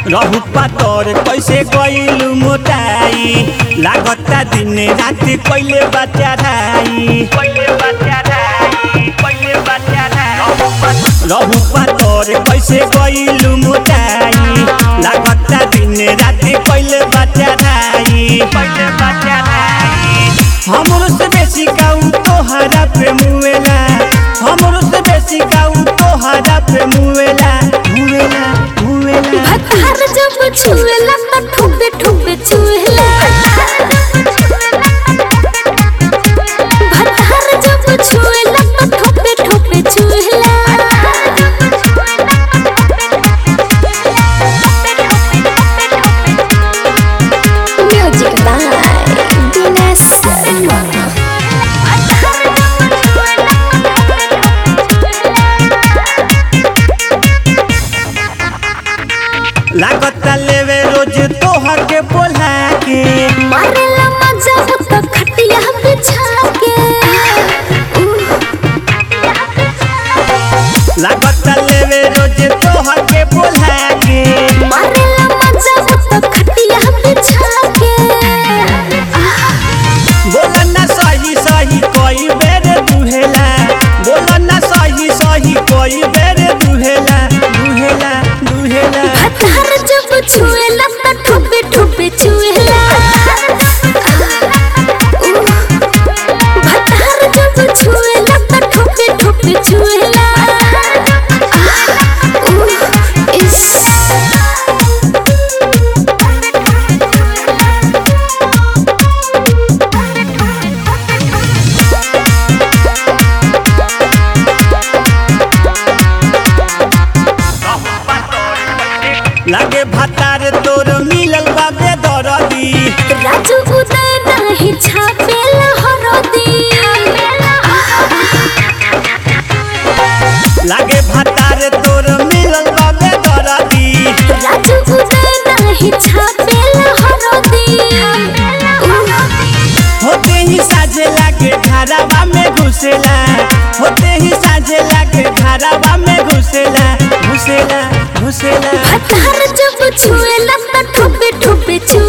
रहु पातर कैसे गइलु मोटाई लागता दिन रात कइले बच्चा राई कइले बच्चा राई कइले बच्चा राई रहु पातर कैसे गइलु मोटाई लागता दिन रात कइले बच्चा राई कइले बच्चा राई हमरो से बेसी काऊ तोहरा पे मुएला हमरो से बेसी काऊ तोहरा पे मुएला मुएला मुएला भतार जब छुएला त ठुबे ठुबे छुएला भतार जब छुएला त ठुबे ठुबे छुएला म्यूजिक बाय दिनेश शर्मा लागता लेवे रोज तोहर के बोला के मारेला मजा हो त खटिया बिछा के लागता लेवे रोज तोहर के बोला के मारेला मजा हो त खटिया बिछा के बोला ना सही सही कोई बेर दुहेला बोला ना सही सही कोई बेर दुहेला दुहेला दुहेला भतार जब छुएला त ठुबे ठुबे छुएला भतार जब छुएला त ठुबे ठुबे छुएला इस लागे भातार तोर मिलल बा बेदरदी राजू उदय नाही छापेला हरदी लागे भातार तोर मिलल बा बेदरदी राजू उदय नाही छापेला हरदी होते ही साझे लागे घरावा में घुसेला होते ही साझे लागे घरावा में घुसेला घुसेला घुसेला भतार जब छुएला त ठुबे ठुबे छुएला